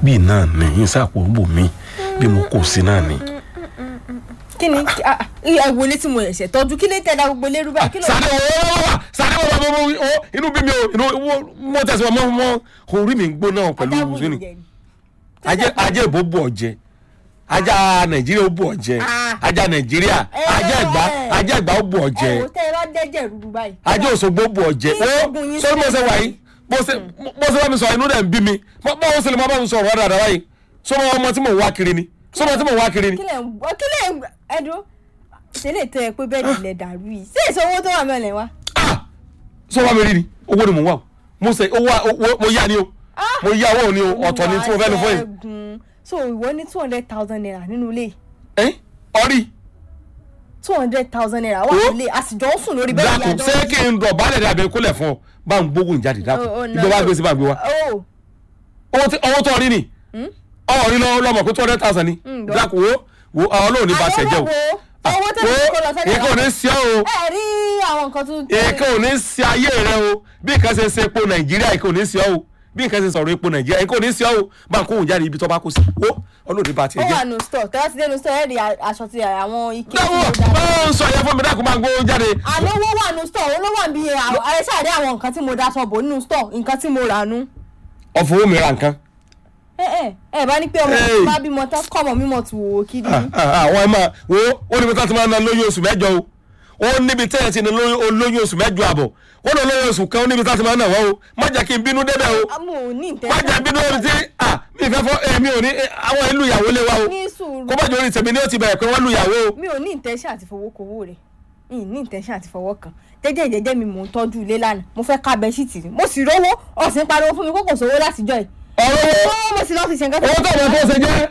bíi náà ní ìsàpò bò mí bí mo kò sí náà ní. kí ni ah, ah, ẹ wọlé tí mo ẹ̀ṣẹ̀ tọ́jú kí ló tẹ̀ dá gbogbo lérú báyìí kí ló sáré wo wá wá sáré wo wá mo mo o inú bí mi o inú wo- mo tẹ̀sí wọn mọ́ mọ́ orí mi ń gbóná pẹ̀lú adágún ìwúsùn ni ìjẹ ni. ajé ajé ìbò bù ọ̀jẹ̀ ajá nàìjíríà ó bù ọ̀jẹ̀ Ah. ajá nàìjíríà ajá ẹ̀gbá ajá ẹ̀gbá ó bù ẹ ọ̀jẹ̀ wò tẹ́ ẹ bá dẹ́jẹ̀ rúru báyìí. ajé òṣogbo bù ọ̀jẹ̀ Kí ó oògùn yín sọ́dún mo ṣe sílẹ̀ wà yìí mo ṣe mo ṣe bá mi sọ inú rẹ̀ ń bí mi mo mo ṣe lè má bá mi sọ ọ̀rọ̀ dáadáa báyìí sọmọ ọmọ tí mò ń wá kiri ni sọmọ tí mò ń wá kiri ni. kí lẹ̀ ń gbọ́ kí lẹ̀ ń gbọ́ ẹ̀dùn tẹ́lẹ̀ tẹ́ ẹ pé bẹ́ẹ̀ ni ilẹ̀ dàrú yìí ṣé èso owó tó wà mẹ́lẹ̀ wá. ah sọ wá mi rí ni owó ni mò ń wá o mo ṣe owó owó mo yá ni o mo yá owó ni o ọ̀tọ̀ ni tí mo fẹ́ lọ fún yìí. Ṣẹ́gun. so ìwọ ní two hundred thousand naira nínú ilé yìí. ẹ ọrí two hundred thousand naira wà Ó. nílé a sì jọ ń sùn lórí bẹ́ẹ̀ dákun ṣé kí n dọ̀ bálẹ̀ dàbí kólẹ̀ fún ọ bá ń gbógun jáde dákun ìjọba bá gbé sí bá gbé wa o owó tí owó tó rí ni ọwọ́ rí lọ́wọ́ lọ́mọ pé two hundred thousand ni Mm, gbọ́. dákun wo wo àwọn olóò ní bá ṣẹ jẹ́ o owó tó ní kó lọ sẹ́dẹ̀ èkó ò ní sí ọ o ẹ rí àwọn nǹkan tó èkó ò ní sí ayé rẹ o bí nǹkan ṣe ṣe epo nàìjíríà èkó ò ní sí ọ o bí nǹkan ṣe sọ̀rọ̀ epo nàìjíríà èkó ò ní sí ọ o bá ń kóhùn jáde ibi tó bá kó sí wo olóò ní bá ó tiẹ̀ wà jẹ́. nù store tẹ́lá ti dénú store ẹ̀ rí aṣọ ti àwọn ike tí dáwọ́ mo dá bá ń sọ yẹn fún mi dákun máa ń gbóhùn jáde. àná owó wà nù store owó wà bí ẹ ṣáàdé àwọn nǹkan tí mo dá sọ bò nínú store nǹkan tí mo rà nù. ọ̀fọ̀ owó mi ra nǹkan. ẹ ẹ ẹ bá ní pé ọmọ Hey. mi bá bímọ tán kọ́ ọmọ mímọ tù wò ó kiri. Ah, ah, àwọn ẹ máa wo ó níbi tá a ti máa ń ná lóyún oṣù mẹ́jọ o ó níbi tẹ́ ẹ ti ní lóyún olóyún oṣù mẹ́jọ àbọ̀ ó lọ lóyún oṣù kan ó níbi tá a ti máa ń ná wọ́n o má jẹ́ kí n bínú débẹ̀ o àmọ́ ò ní má jẹ́ bínú orí tí ah mi fẹ́ fọ́ èmi ò ní eh, àwọn ìlú ìyàwó lé wa o ní sùúrù kó má jẹ́ orí tèmi ní ó ti bẹ̀rẹ̀ pé wọ́n lu ìyàwó o. mi ò ní intention àti fowó kowó rẹ̀ mi ní intention àti fọwọ́ kan jẹ́jẹ́ ìjẹ́jẹ́ mi mò ń tọ́jú ilé lánàá mo fẹ́ ká bẹ́ṣíìtì ni mo sì rówó ọ̀sìn pariwo fún mi kókò sówó látijọ́ yìí ọ̀rọ̀ wo owó mo sì lọ́ọ́ fi ṣe nǹkan owó tó ọmọ tó ṣe jẹ́.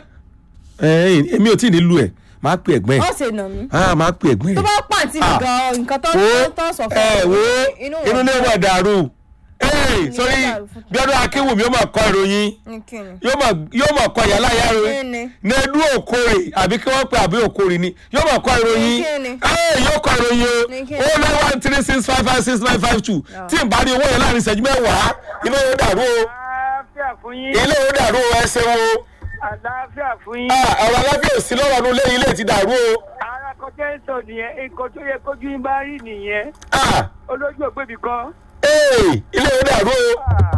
ẹ èmi ò tí ì ní lu ẹ̀ máa pè ẹ̀gbẹ́ ẹ̀ ọ̀sẹ̀ nà mí ah máa pè ẹ̀gbẹ́ tó ẹ̀. bá pàǹtí mi Ah. gan nǹkan tó wo tó sọ fún ẹ wo inú inú ilé wà dàrú ee Inú sórí dàrú fún- bí ọdún akéwùmí ó máa kọ ìròyìn nìkìnnì yóò máa yóò máa kọ yàrá yàrá rẹ Kíni? nẹdú òkòrè àbí kí wọ́n pe àbí òkòrè ni yóò máa kọ ìròyìn Kíni? ee yóò kọ ìròyìn Ní o kíni? ó nine one three six five five six nine five two tí n bá rí owó yẹn láàrin ìṣẹ́jú mẹ́wàá ilé yóò dàrú o àlàáfíà fún yín ilé yóò dàrú o ẹ ṣeun o àlàáfíà fún yín Ah, ọ̀rọ̀ aláfíà òsì lọ́wọ́ ọdún ilé ilé ti dàrú o ara kọjá ń sọ nìyẹn nǹkan tó yẹ kójú yín bá rí nìyẹn Ah, olójú ògbébì kan ee ilé yóò dàrú o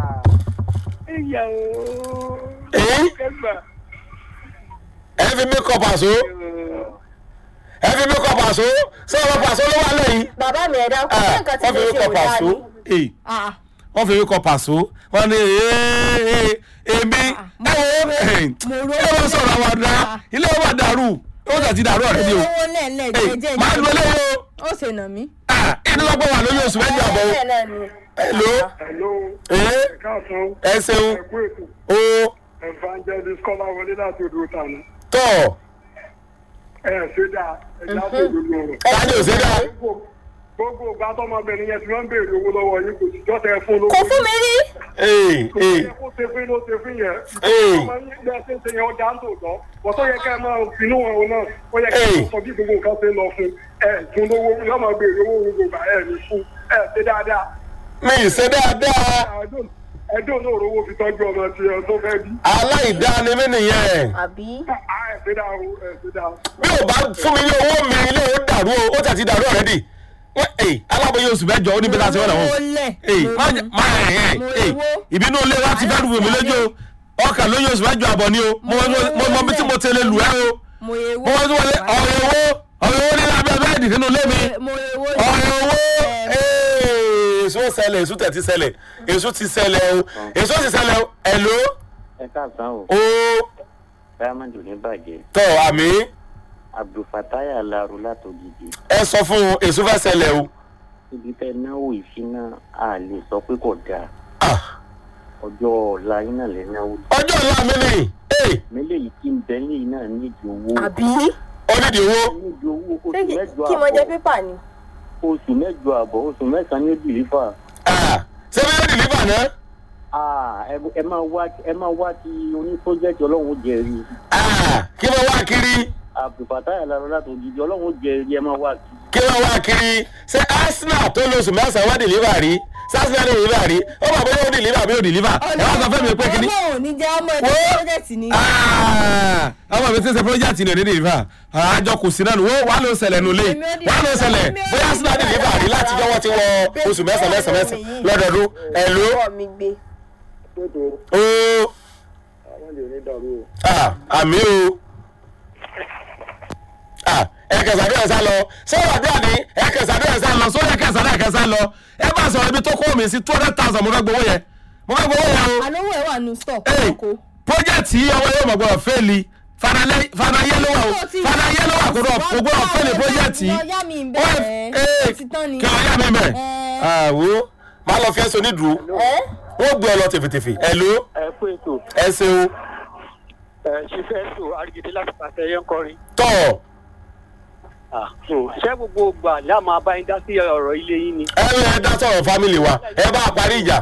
ìyá ooo Èyí? kẹgbà ẹ fi mí kọ pàṣọ ẹ fi mí kọ pàṣọ ṣé ọ̀rọ̀ pàṣọ ló wà lẹ́yìn bàbá mi ẹ̀dá kò sí Ah, nǹkan tí wọ́n mo fi mí ṣe kọ ò dáa pàṣọ ni. ee Ah, wọ́n fi mí kọ pàṣọ wọ́n ní ee èmi ẹ wo mo ro- ẹ wọ́n sọ̀rọ̀ àwọn àdá ilé wa dàrú ó jà ti dàrú ọ̀rẹ́ mi o owó lẹ́ẹ̀lẹ́ Ee, jẹ́jẹ́ máa lu eléyìí o ó ṣe nà mí. Ah, inú lọ́gbọ̀n wà lórí oṣù mẹ́jọ àbọ̀ o hello Hello. ee Káàsán. ẹ ṣeun Ẹ̀kú ètò. o Evangelist Kọ́lá wọlé láti odò tànà. tọ̀ Ẹ ṣe dáa. Ẹja tó lórí ọ̀rọ̀. táyé ò ṣe dá Gbogbo ìgbà tọmọbìnrin yẹn ti máa ń béèrè owó lọ́wọ́ yín kò sì jọ́tẹ̀ fún lówó. kò fún mi rí. ee Kò ee yẹ kó ṣe fún ló ṣe fún yẹn. Ee. Ọmọ yín bí ẹ ṣe ń ṣe yẹn ọjà ń tòótọ́. Bọ̀ tó yẹ ká ẹ máa finú wọn náà. Ó yẹ ká ẹ Ee. sọ bí gbogbo nǹkan ṣe ń lọ fún. Ẹ fún lówó yóò máa béèrè owó gbogbo ìgbà ẹ ní fún. Ẹ ṣe dáadáa. mi ì ṣe dáadáa Ẹjọ́ náà rówó fi tọ́jú ọmọ tí ẹ tó fẹ́ bí. aláìdáni mi nìyẹn àbí. Ẹ ṣe dáa o, ẹ ṣe dáa. bí o bá fún mi ní owó mi ilé ó dàrú o ó tẹ̀ ti dàrú ọ̀rẹ́dì wọ́n ee alábòye oṣù mẹ́jọ ó níbi láti wọ́n náà mo wọ́n lẹ̀. ee mo má rí. jẹ má ẹ̀ ẹ̀ Mo ee owó. ìbínú ilé wa ti fẹ́ dùn mí lójú o ọkàn lóyún oṣù mẹ́jọ àbọ̀ ni o mo mọ- mo mọ bí tí mo tẹ̀lé lù ẹ́ o mo ewo. mo mọ tí mo lé ọ̀rẹ́ owó ọ̀rẹ́ owó ní lábẹ́ bẹ́ẹ̀dì nínú ilé mi mo ewo. ọ̀rẹ́ owó ee èso ṣẹlẹ̀ èso tẹ̀ ti ṣẹlẹ̀ èso ti ṣẹlẹ̀ o èso ti ṣẹlẹ̀ o ẹ̀ló ẹ káàsán o o diamond ò ní bàjẹ́ tọ̀ àmì abdulfatai alaro látòjijì ẹ sọ fún un èso fẹ́ ṣẹlẹ̀ o ibi tẹ náwó ìṣúná a lè sọ pé kò dáa ah ọjọ́ ọ̀la yín náà lè náwó ọjọ́ ìlú àmì ni ee mélèyí tí ń bẹ ní iná nídìí owó àbí. onídìí owó nídìí owó oṣù ṣé kí- mẹ́jọ kí mo jẹ àbọ̀ pépà ni. oṣù mẹ́jọ àbọ̀ oṣù mẹ́sàn-án ní bìlífà ah ṣé bí yóò dìlífà náà Ah, ẹ ẹ máa wá ẹ máa wá ti oní pọ́jẹ́tì ọlọ́run ó jẹ́rìí ah kí wọ́n wá kiri abdulfatai alaro látòjijì ọlọ́run ó jẹ́rìí ẹ máa wá kí kí wọ́n wá kiri ṣé arsenal tó lóṣù mẹ́sàn-án wá dìlífà rí sásìlẹ̀ ní deliver rí ó bàbá yóò deliver àbí yóò deliver ẹ wá sọ fẹ́ mi pé kíní. ọlọ́run ò ní jẹ́ ọmọ Wo? ẹ̀dá project ni. Ah, ọmọ mi ti ṣe project ní òní deliver àjọ kò sí náà wọ́n wà ló ṣẹlẹ̀ nulẹ̀ Èmi ò ní wà ló ṣẹlẹ̀ èmi ò ní bóyá sílẹ̀ deliver rí láti jọ́wọ́ ti wọ oṣù mẹ́sàn-án mẹ́sàn-án mẹ́sàn-án lọ́dọọdún ẹ̀ ló ọwọ́ mi gbé. ó àwọn lè ní dàrú o. ah, àmì o Ah, ẹ̀kẹsàdé ẹ̀sá lọ sọ́wọ́ àdúrà ní ẹ̀kẹsàdé ẹ̀sá lọ sọ́wọ́ ẹ̀kẹsàdé ẹ̀kẹsà lọ ẹ bá sọ̀rọ̀ ibi tó kọ́ mi sí two hundred thousand mo fẹ́ gbowó yẹn mo fẹ́ gbowó yẹn o àlówó ẹ̀ wà nù stọ̀ Hey, kókó. project yìí ọwọ́ yóò mọ̀ gbọ́dọ̀ fẹ́ẹ̀lì fanayé ló wà o fanayé ló wà kó gbọ́dọ̀ fẹ́ẹ̀lì project yìí lọ yá mi ń Ó wà- bẹ̀rẹ̀ Hey, ó ti tán ni. kí lọ yá mi bẹ̀ Ẹ. àwo máa lọ fẹ́ so nídùú ẹ́ wọ́n gbé ọ lọ tèfètèfè ẹ̀ ló ẹ kú ètò ẹ ṣeun ẹ ṣe fẹ́ sọ àrígidé láti pàṣẹ yẹn ń kọrin. tọ̀ ṣé gbogbo gbà láà máa bá yín dá sí ọ̀rọ̀ ilé yín ni. ẹ ẹ dá sọ̀rọ̀ family wa ẹ bá a parí ìjà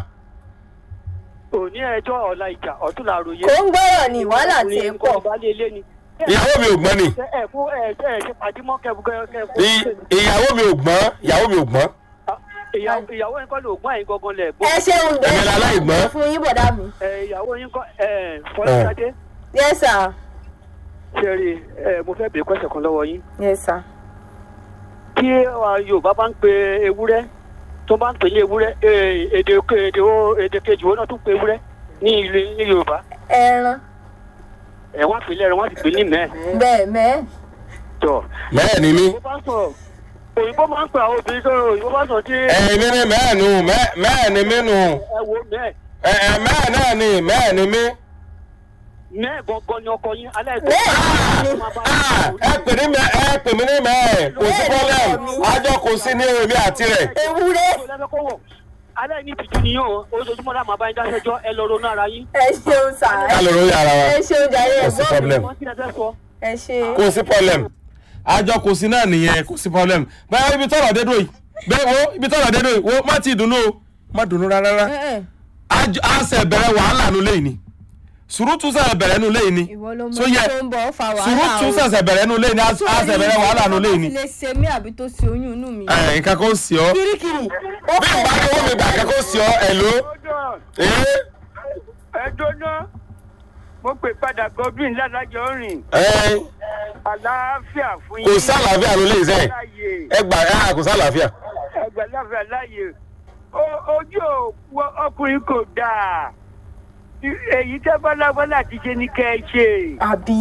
òní ẹjọ́ ọ̀la ìjà ọ̀tún la ròyìn. kò ń gbọ́rọ̀ ní wàhálà tí ń pọ̀. ìbálẹ̀ ilé ni. ìyàwó mi ò gbọ́n ni ẹ ẹ fún ẹ ẹ ṣe pàdímọ́ kẹ́kẹ́ I- ìyàwó mi ò gbọ́n ìyàwó mi ò gbọ́n ìyàwó yín kọ́ ló gbọ́n àyín gangan lẹ̀ gbọ́n. ẹ ṣeun Èmi la láì gbọ́. bẹ́ẹ̀ fún yín bọ̀dá mi. ẹ ìyàwó yín kọ́ ẹ fọlọ́sádé yes sir ṣe rí ẹ mo fẹ́ bèèrè kọ́sẹ̀ kan lọ́wọ́ yín. yes sir. tí uh, yorùbá bá ń pe ewúrẹ́ tó bá ń pè ní ewúrẹ́ eh, èdè èdè o- èdè kejì wọn náà tún pe ewúrẹ́ ní ilé ní yorùbá ẹran ẹ̀ wọ́n á pè lẹ́rìn wọ́n á sì pè ní mẹ́ẹ̀. bẹ́ẹ̀ mẹ́ẹ̀. tọ́ mẹ́ẹ̀ ni mí òyìnbó bá sọ̀rọ̀ òyìnbó máa ń pè àwọn obìnrin sọ̀rọ̀ òyìnbó bá sọ̀rọ̀ tí ẹ̀yin mi ni mẹ́ẹ̀ nù mẹ́ẹ̀ mẹ́ẹ̀ ni mí nù ẹ wo mẹ́ẹ̀ ẹ̀ ẹ̀ mẹ́ẹ̀ náà ni mẹ́ẹ̀ ni mí. mẹ́ẹ̀ gangan ni ọkọ yín alẹ́ bẹ́ẹ̀ Ah, ẹ pè ní mẹ́ ẹ pè mí ní mẹ́ẹ̀ kò sí problem àjọ kò sí ní èmi àti rẹ̀. ewúrẹ́ alẹ́ ní ìtìjú ni yóò ojoojúmọ́ láà máa bá yín dáṣẹ́jọ́ ẹ lọ ronú ara yín. ẹ ṣeun sà ká ló lórí ara wa ẹ ṣeun jàre kò sí ẹ̀gbọ́n mi problem wọ́n ti ẹ fẹ́ sọ. ẹ ṣe. kò sí problem àjọ kò sí náà nìyẹn kò sí problem bẹ́ẹ̀ ibi tọ́rọ̀ dé dúró yìí bẹ́ẹ̀ wo ibi tọ́rọ̀ dé dúró yìí wo má ti dùnú o má dùnú rárá rárá Ẹ, ẹ, àjọ àṣẹ bẹ̀rẹ̀ wàhálà nu lẹ́yìn ni sùrùtù sẹ̀ bẹ̀rẹ̀ nu lẹ́yìn ni ìwọ ló mọ so yẹ tó ń bọ̀ ó fa wàhálà sùrùtù sẹ̀sẹ̀ bẹ̀rẹ̀ nu lẹ́yìn ni àṣẹ bẹ̀rẹ̀ wàhálà nu lẹ́yìn ni lè ṣe mí àbí tó ṣe oyún inú mi. ẹ̀ nǹkan kó sí ọ kirikiri ó bí ìgbà tó wọ́n mi gbà nǹkan kó sí ọ ẹ̀ ló ẹ̀ ẹ jóná mo pè padà godwin ládàjọ rìn ẹ̀ àlàáfíà fún yín. kò sálàáfíà ló lè sẹ́yìn láàyè ẹ gbà ẹ kò sálàáfíà ẹgbẹ́ láàfíà láàyè O- ojú òpó ọkùnrin kò dáa èyí tẹ́ bọ́lá bọ́lá ti ṣe ní kẹ́ ẹ ṣe àbí.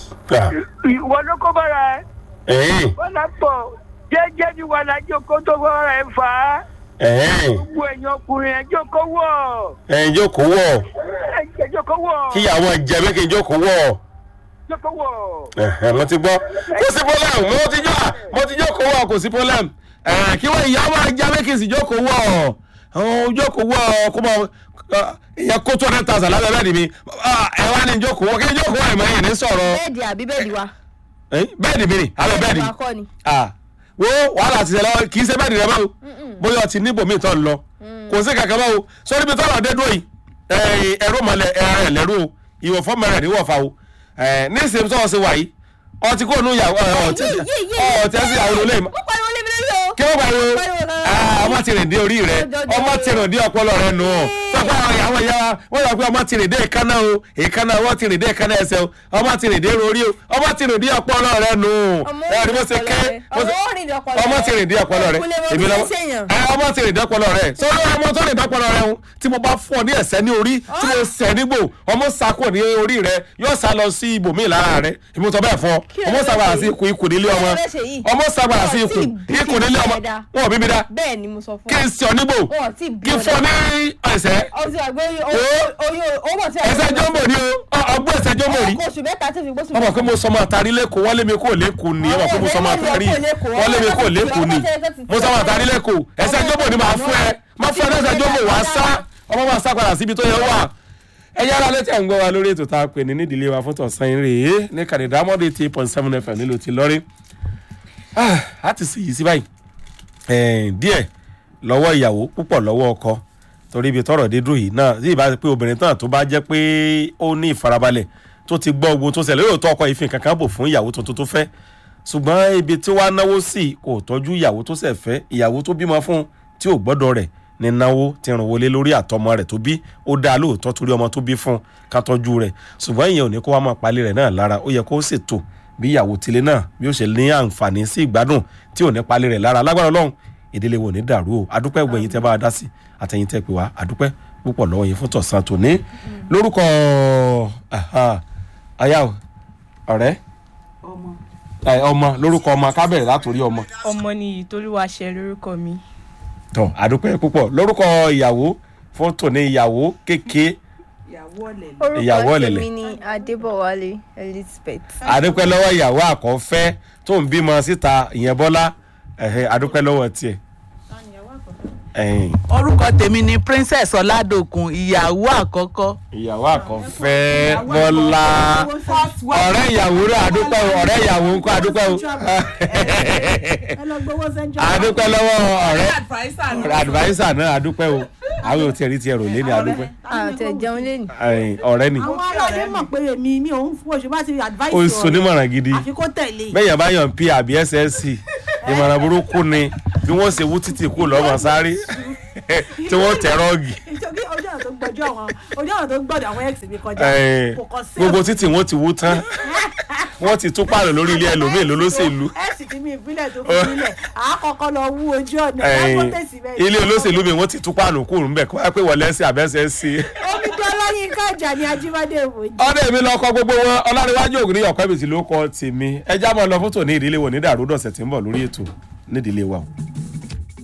ìwọ ló kó bára ẹ ẹ̀yìn bọ́lá pọ̀ jẹ́jẹ́ ni wà lájọ kó tó bọ́ra ẹ fà á ẹ̀yìn gbogbo ẹ̀yìn ọkùnrin ẹjọ́ kó wọ̀ ẹ̀yìn jókòó wọ̀ ẹjọ́ kó wọ̀ kíyàwó jẹ mí kí n jókòó wọ̀ ẹjọ́ kó wọ̀. ẹ̀hẹ̀, mo ti gbọ́ kò sí problem mo ti jọ mo ti jókòó wọ̀ kò sí problem ẹ̀, kí wọ́n ìyá máa jẹ mí kí n sì jókòó wọ̀ àwọn jókòó wọ̀ kó mọ ìyẹn kó two hundred thousand lábẹ́ bẹ́ẹ̀ ni mi Ah, ẹ wá ní jókòó wọ̀ kí n jókòó wọ̀ ẹ̀mọ́ yìí ní sọ̀rọ̀ bẹ́ẹ̀dì àbí bẹ́ẹ̀dì wa. Eh, bẹ́ẹ̀dì mi ni abẹ́ bẹ́ẹ̀dì wa kọ́ ni. ah wo wàhálà ti ṣẹlẹ̀ kì í ṣe bẹ́ẹ̀dì rẹ báwo bóyá ọtí níbò míì tó ń lọ kò sí kankan báwo sórí ibi tọ́lọ̀ dé dúró yìí eh, ẹ̀rọ mọ̀lẹ̀ ẹ̀rẹ̀ lẹ́rú o ìwọ̀fọ́ mẹ́rẹ̀ ní wọ̀fà o Eh, ní ìsèm tó ṣe wà yìí ọtí kò nù yàwó ọtí Yé, yé, yé. ọtí ẹsẹ̀ àwọn olólè mo pariwo lé mi lórí o. kí ló pariwo Pariwo náà. Ah, ọmọ ti rìn dé orí rẹ Jọjọ. ọmọ ti rìn dé ọpọlọ rẹ nù ọ sọpọ àwọn ìyàwó ìyá wa wọn yọ pé ọmọ ti rìn dé ìkànnà o ìkànnà wọn ti rìn dé ìkànnà ẹsẹ o ọmọ ti rìn dé orí o ọmọ ti rìn dé ọpọlọ rẹ nù Ọmọ ẹ rí bó ṣe ké bó ṣe- ọmọ ó rìn dé ọpọlọ ọmọ rẹ. ti rìn dé ọpọlọ rẹ Kúnlé mo èmi fi lọ ń ṣèyàn. ẹ ọmọ ti rìn dé ọpọlọ rẹ sọlá ọmọ tó rìn dé ọpọlọ rẹ ń tí mo bá fún ọ ní ẹsẹ ní orí tí mo sẹ nígbò ọmọ sako ní orí rẹ yóò sá lọ sí ibòmíì lára rẹ ìmúṣọ bẹ́ẹ̀ fọ Kí ló ọmọ fẹ́ sàgbàrà ṣe sí yìí? ikùn ikùn nílé Kí ọmọ ló fẹ́ ṣe yìí? ọmọ sàgbàrà sí Wọ́n ikùn ti bí ikùn nílé ọmọ bí dáadáa. wọn ò bí mi dá bẹ́ẹ̀ ni mo sọ fún kí n sọ nígbò Wọn ò tí ì bí kí n ọ fọ ní ẹsẹ ọtí àgbẹ̀ Ó. owó tí a ẹsẹ jọmbò ni o ọgbọ ẹsẹ jọmbò rí ọkọ̀ oṣù mẹ́ta tí fi gbóṣù ọmọ pé mo sọmọ àtàrí lẹ́kọ̀ọ́ wọ́n lé mi kó lẹ́kọ̀ọ́ ni ọmọ pé mo sọmọ àtàrí wọ́n lé mi kó lẹ́kọ̀ọ́ ni mo sọmọ àtàrí lẹ́kọ̀ọ́ ẹsẹ̀ jọ́bọ̀ ni màá fún ẹ má fún ẹ lẹ́sẹ̀ jọ́bọ̀ wàá sá ọmọ máa sá padà síbi tó yẹ wà. ẹ yára létí à ń gbọ́ wa lórí ètò tá a pè ní nídìílé wa fún tọ̀sán rèé ní kàdédà mọ́dé eighty eight point seven fm nílùú ti lọ́rí. a ti sì yí sí báyìí Eh, díẹ̀ lọ́wọ́ ìyàwó púpọ̀ lọ́wọ́ ọkọ torí ibi tọrọ dé dúró yìí náà tí ìbá pé obìnrin náà tó bá jẹ́ pé ó ní ìfarabalẹ̀ tó ti gbọ́ ogun tó ṣẹlẹ̀ yóò tó ọkọ ìfin kankan bò fún ìyàwó tuntun tó fẹ́ ṣùgbọ́n ibi tí wàá náwó sí kò tọ́jú ìyàwó tó ṣẹ̀ fẹ́ ìyàwó tó bímọ fún tí ò gbọ́dọ̀ rẹ̀ ní náwó tí ràn wọlé lórí àtọmọ rẹ̀ tó bí ó dáa lóòótọ́ torí ọmọ tó bí fún ká tọ́jú rẹ̀ ṣùgbọ́n ìyẹn ò ní kó wá máa palẹ̀ rẹ̀ náà lára ó yẹ kó ṣètò bí ìyàwó tilé náà bí ó ṣe ní àǹfààní sí ìgbádùn tí ò ní palẹ̀ rẹ̀ lára lágbára ọlọ́run ìdílé wo ní dàrú o adúpẹ́ gbẹ̀yìn tẹ́ bá a dá sí àtẹ̀yìn tẹ́ pè wá adúpẹ́ púpọ̀ lọ́wọ́ yín fún tọ̀sán tòní lórúkọ aya ọ̀rẹ́ ọmọ lórúkọ ọmọ kábẹ̀rẹ̀ látòrí ọmọ ọmọ nìyí tolúwaṣẹ lórúkọ mi tọ adúpẹ́ púpọ̀ lórúkọ ìyàwó fún tòní ìyàwó kéke Ìyàwó orúkọ ọ̀lẹ̀lẹ̀. tèmi ni adébọwálé elizabeth. adúpẹ́ lọ́wọ́ ìyàwó àkọ́fẹ́ tó ń bímọ síta ìyẹn bọ́lá ẹ̀hẹ́ adúpẹ́ lọ́wọ́ tiẹ̀. ẹ̀hìn, orúkọ tèmi ni princess ọládòkun ìyàwó àkọ́kọ́ ìyàwó àkọ́fẹ́ bọ́lá ọ̀rẹ́ ìyàwó rẹ̀ adúpẹ́ o ọ̀rẹ́ ìyàwó ńkọ́ adúpẹ́ o adúpẹ́ lọ́wọ́ ọ̀rẹ́ ọ̀rẹ́ adviser náà adúpẹ́ o àwọn ò tiẹ̀ rí tiẹ̀ rò lé ní adúpẹ́ àti ẹ̀jẹun lẹ́nu. ẹ̀hìn, ọ̀rẹ́ ni àwọn aládé mọ̀ pé èmi mi ò ń fún oṣù bá ti advice o sọ nímọ̀ràn gidi àfi kó tẹ̀lé bẹ́ẹ̀ yẹn bá yàn p àbí ssc ìmọ̀ràn burúkú ni bí wọ́n ṣe wú títì kú lọ́mọ sáré tí wọ́n tẹ̀ rọ́ọ̀gì nítorí ojú ọ̀nà tó gbọ́jọ́ àwọn ojú ọ̀nà tó gbọ́dọ̀ àwọn ex mi kọjá Ẹ̀hìn, kò kọ́ sí gbogbo títì wọ́n ti wú tán wọ́n ti tún pààrọ̀ lórí ilé ẹlòmíì lólóṣèlú ex tí mi ìbílẹ̀ tó fi sílẹ̀ àákọ́kọ́ lọ wú ojú ọ̀nà Ẹ̀hìn, lápò tẹ̀sí bẹ́ẹ̀ ilé olóṣèlú mi wọ́n ti tún pààrọ̀ kúrò ńbẹ̀ kó wá pé wọlé ẹsẹ̀ àbẹ́sẹ̀ sí i. omi tó lọ́yìn kájà ní ajíbádé ìwòjì. ọdẹ mi lọ kọ gbogbo wọn ọlárẹwájú ògùn ní ọkọ ìbìtì ló kọ tèmi ẹjá máa lọ fótó ní ìdílé wo ní dàrú dọ̀sẹ̀ tí ń bọ̀ lórí ètò nídìílé wa o.